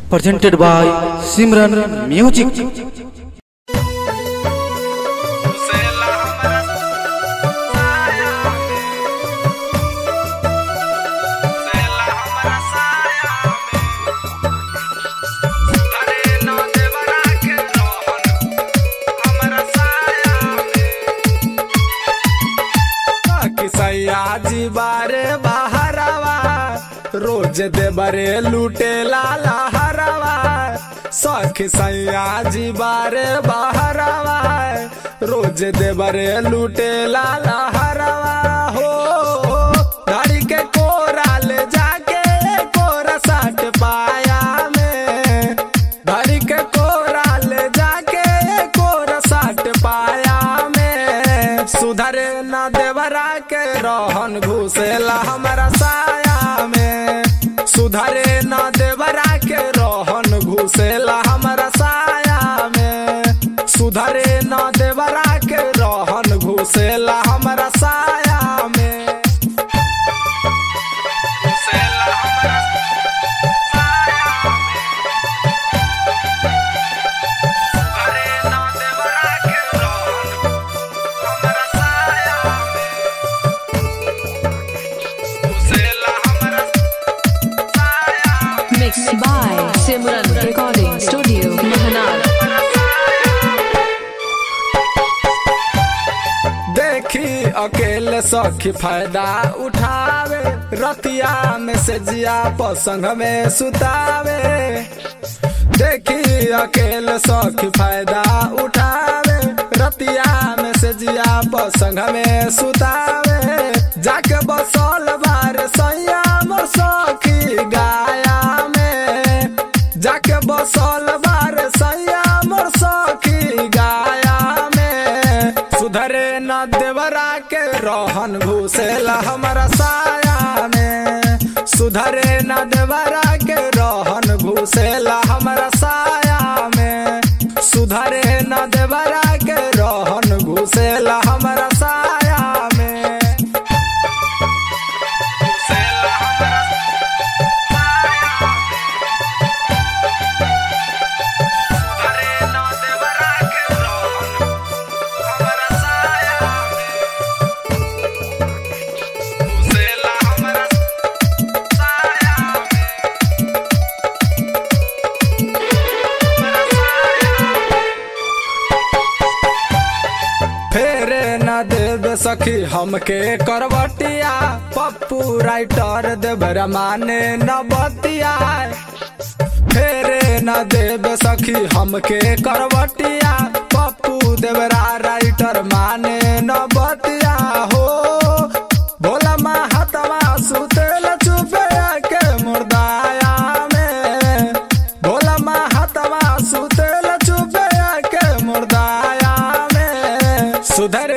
presented by Simran Music. सयाजी बारे बहरवा रोज दे बरे लूटे लाला हरवा सख सयाजी बारे बहरवा रोज दे बरे लूटे लाला हरवा हो गाड़ी के कोरा ले जाके कोरा साट पाया में गाड़ी के कोरा ले जाके कोरा साट पाया में सुधरे न देवरा के रहन घुसेला हमारा साया में सुधरे न देवरा के रहन घुसेला हमारा साया में सुधरे न देवरा के रहन घुसेला हमारा साया में घुसेला हमारा साया सुधरे न देवरा के रहन हमारा साया घुसेला हमारा साया Mixed by Simran Recording Studio, Mahanar. देखी अकेले सखी फायदा उठावे रतिया में से जिया पसंग में सुतावे देखी अकेले सखी फायदा उठावे रतिया में से जिया पसंग में सुतावे जाके बसल बार सैया मोर सखी गाया में जाके बसल बार सैया मोर सखी गाया में सुधरे न देवरा के रहन घुसेला हमारा साया में सुधरे न देवरा के रहन घुसेला हमारा साया में सुधरे न देवरा के रहन घुसेला हमारा साया में घुसेला हमारा साया सुधरे न देवरा के रहन हमारा साया घुसेला हमारा साया फेरे न देव सखी हमके करवटिया पप्पू राइटर देवरा माने न बतिया फेरे न देव सखी हमके करवटिया पप्पू देवरा राइटर माने न बतिया हो भोला महात्मा सुतेल चुपे के मुर्दाया में भोला महात्मा सुतेल चुपे के मुर्दाया में सुधर